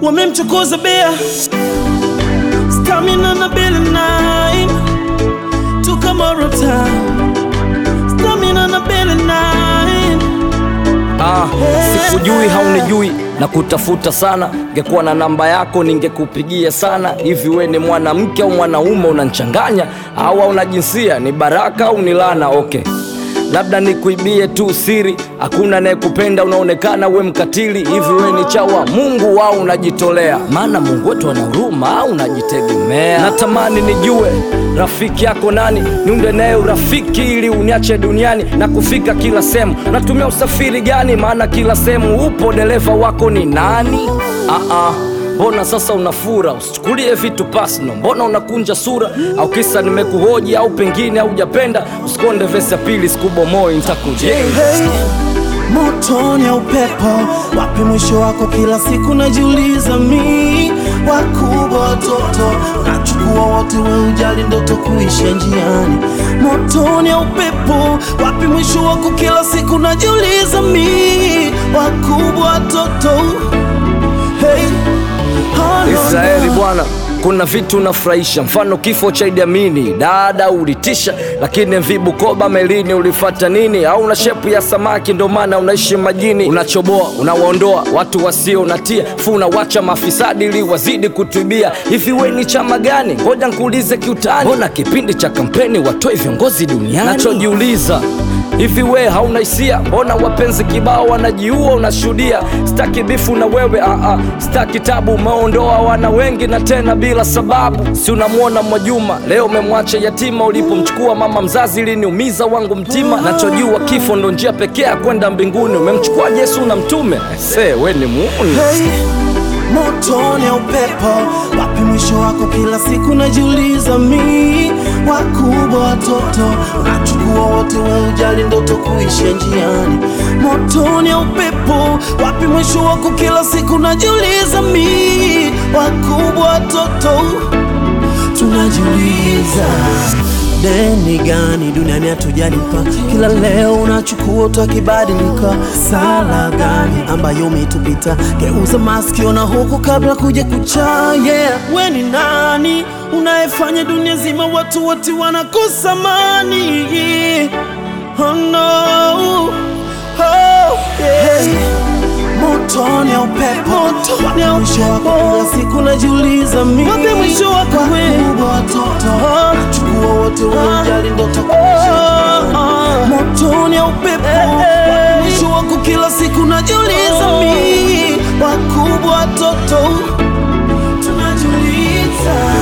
wamemchokoza bea stamina na bele nine tukamoro town stamina na bele nine Ah, sikujui haunijui na kutafuta sana, ngekuwa na namba yako ningekupigia sana. Hivi we ni mwanamke au mwanaume? Unanchanganya au una jinsia? Ni baraka au ni lana? Okay, labda nikuibie tu siri, hakuna anayekupenda, unaonekana we mkatili. Hivi we ni chawa Mungu au unajitolea? Maana Mungu wetu ana huruma au unajitegemea? Natamani nijue rafiki yako nani, niunde naye urafiki ili uniache duniani na kufika kila sehemu. Natumia usafiri gani? Maana kila sehemu upo, dereva wako ni nani? Ah, ah. Mbona sasa unafura? Usichukulie vitu personal. Mbona unakunja sura? Au kisa nimekuhoji au pengine haujapenda? Usikonde vesi ya pili, sikubomoi nitakujenga. hey, motoni ya upepo wapi mwisho wako kila siku najiuliza mi wakubwa watoto nachukua wote we ujali ndoto kuisha njiani motoni ya upepo wapi mwisho wako kila siku najiuliza mi wakubwa watoto hey, oh, no, Israeli no. bwana, kuna vitu unafurahisha, mfano kifo cha Idi Amini, dada ulitisha, lakini MV Bukoba melini ulifata nini? Au una shepu ya samaki ndo maana unaishi majini? Unachoboa, unawaondoa watu wasio unatia fu, unawacha mafisadi ili wazidi kutuibia. Hivi we ni chama gani? Ngoja nkuulize kiutani, mbona kipindi cha kampeni watoe viongozi duniani? Nachojiuliza Hivi we hauna hisia? Mbona wapenzi kibao wanajiua unashuhudia? Staki bifu na wewe aa, staki tabu, umeondoa wana wengi na tena bila sababu. Si unamwona Mwajuma leo umemwacha yatima, ulipomchukua mama mzazi iliniumiza wangu mtima. Nachojua kifo ndo njia pekee ya kwenda mbinguni. Umemchukua Yesu na mtume, se we ni muuni. hey, motoni ya upepo wapi mwisho wako kila siku najiuliza mi wakubwa watoto nachukua wote we ujali ndoto kuisha njiani motoni ya upepo wapi mwisho wako kila siku najiuliza mi wakubwa watoto tunajiuliza deni gani duniani hatujalipa kila leo unachukua utakibadilika sala gani ambayo umetupita geuza maskio na huku kabla kuja kucha yeah. we ni nani unayefanya dunia zima watu wote wanakosa mani oh no. oh, yeah. Motoni ya upepo Wapi mwisho wako kila siku najiuliza mi Wapi mwisho wako Wakubwa watoto Nachukua wote we ujali ndoto kuisha Motoni ya upepo Wapi mwisho wako kila siku najiuliza mi Wakubwa watoto Tunajiuliza